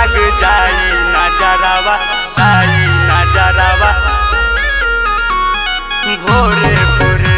लग जाई नजरवा आई नजरवा भोरे भोरे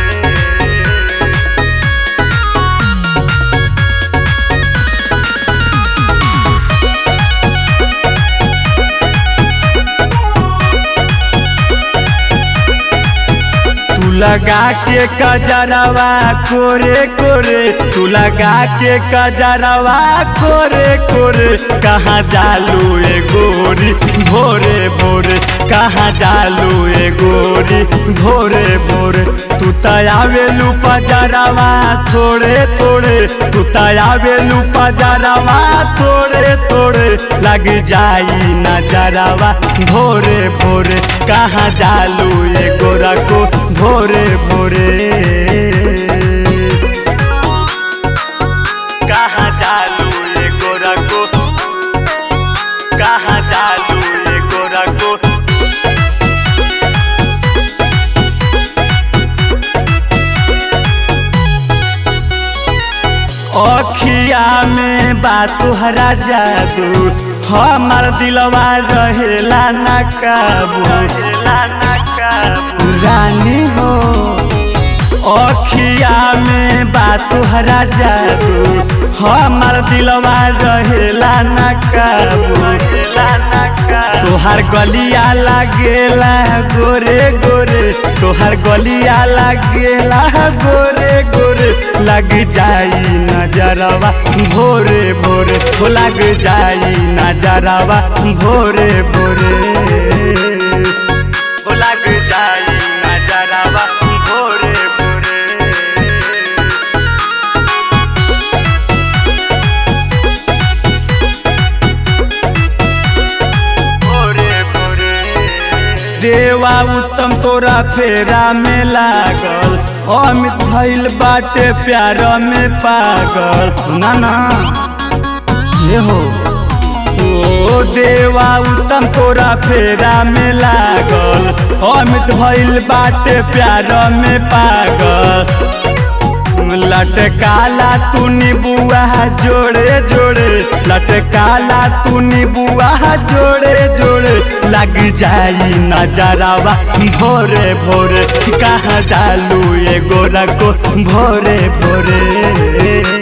तू लगा के कजरवा कोरे कोरे तू लगा के कजरवा कोरे कोरे कहाँ जालू ए गोरी भोरे भोरे कहाँ जालू ए गोरी भोरे भोरे तू तयावेलू पजरवा थोड़े थोड़े तू तयावेलू पजरवा थोड़े थोड़े लग जाई नजरवा भोरे भोरे कहाँ जालू ए गोरा को भोरे भोरे कहाँ जालू ये गोरा को कहाँ जालू ये गोरा को अखिया में बा तुहरा जादू हमार दिलवा रहेला ना काबू रहेला ना काबू रानी हो अखिया में बा तुहरा जादू हमार दिलवा रहेला ना काबू रहेला ना काबू तोहार गलिया लागेला गोरे गोरे तोहार गलिया लागेला गोरे गोरे लग जाई नजरवा भोरे भोरे हो लग जाई नजरवा भोरे भोरे हो लग जाई नजरवा भोरे भोरे भोरे भोरे देवा उत्तम तोरा फेरा में लागल अमित भइल बाटे प्यार में पागल सुना ना ये हो ओ देवा उत्तम तोरा फेरा में लागल अमित भइल बाटे प्यार में पागल लटकाला तू निबुआ जोड़े जोड़े लटकाला तू निबुआ जोड़े जोड़े लग जाई नजरवा भोरे भोरे कहाँ चालू ये गोरा को भोरे भोरे